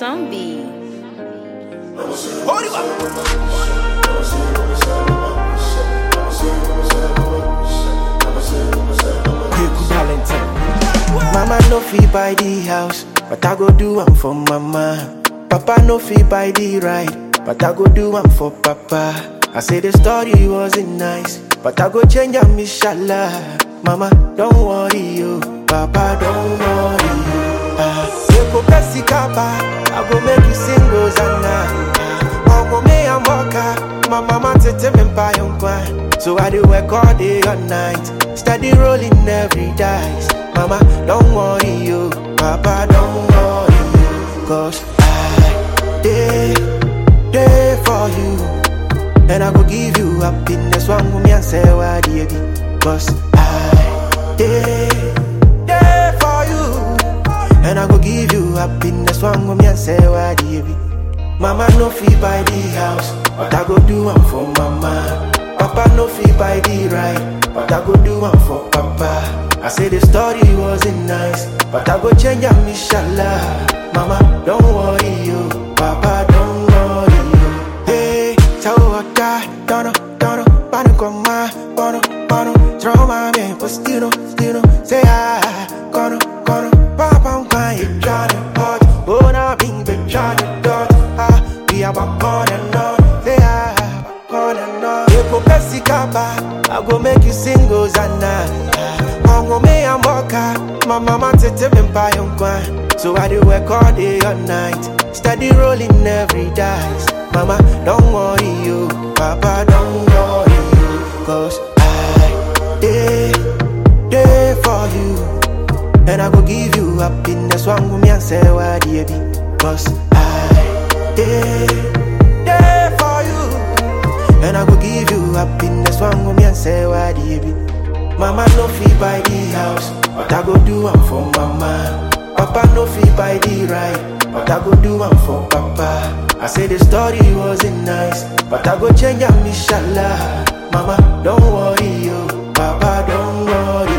Zombie. Quick Valentine. Mama no fit buy the house, but I go do am for mama. Papa no fit buy the ride, but I go do am for papa. I say the story wasn't nice, but I go change am inshallah. Mama, don't worry you, Papa, don't worry you. Ah, you go Bessie Kappa, I go make you sing Rosanna. Omo me and Mocha, my mama tete me buy on So I do work all day all night, steady rolling every dice. Mama, don't worry you, Papa, don't worry you, cause I day day for you, and I go give you happiness. One woman and say why dear cause I day day for you, and I go give you happiness. One woman and say why dear Mama no fit buy the house, but I go do am for mama. Papa no fit buy the ride, but I go do am for papa. I say the story wasn't nice, but I go change am inshallah. Mama, don't worry you, Papa, don't worry you. Hey, tell what that, don't know, don't know, pano con ma, pano, pano, throw my man, but still no, still no, say ah, kono, kono, papa, I'm crying, Johnny, hot, oh, now being the Johnny, dot, ah, we are back on and on, say ah, back on and on. You go Bessie Kappa, I go make you sing Hosanna. Ongo me and Mocha, my mama tete me buy on So I do work all day all night, steady rolling every dice. Mama, don't worry you, Papa, don't worry you, cause I day day for you, and I go give you happiness. One woman and say why dear be, cause I day day for you. And I go give you happiness One go me and say why the baby Mama no fit buy the house But I go do am for mama Papa no fit buy the ride But I go do am for papa I say the story wasn't nice But I go change am inshallah Mama don't worry you Papa don't worry